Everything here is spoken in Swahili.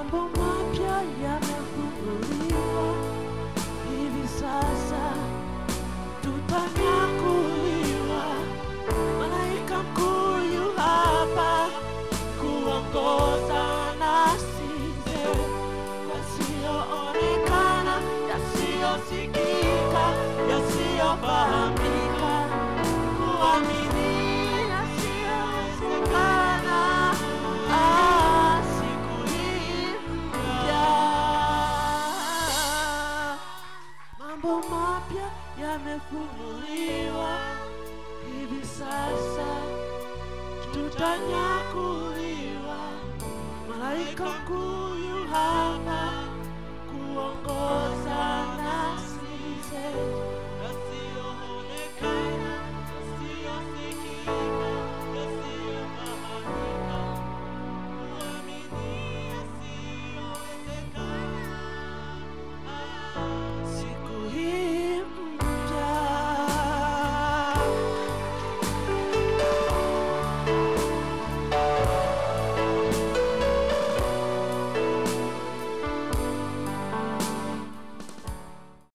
mambo mapya yamefunguliwa hivi sasa, tutanyakuliwa. Malaika mkuu yu hapa kuongoza nasi yasiyoonekana, yasiyosikika, yasiyofahamika, kuamini yasiyowezekana. Ah, siku hii mpya, mambo mapya yamefunuliwa hivi sasa, tutanyakuliwa. Malaika mkuu yu hapa kuongoza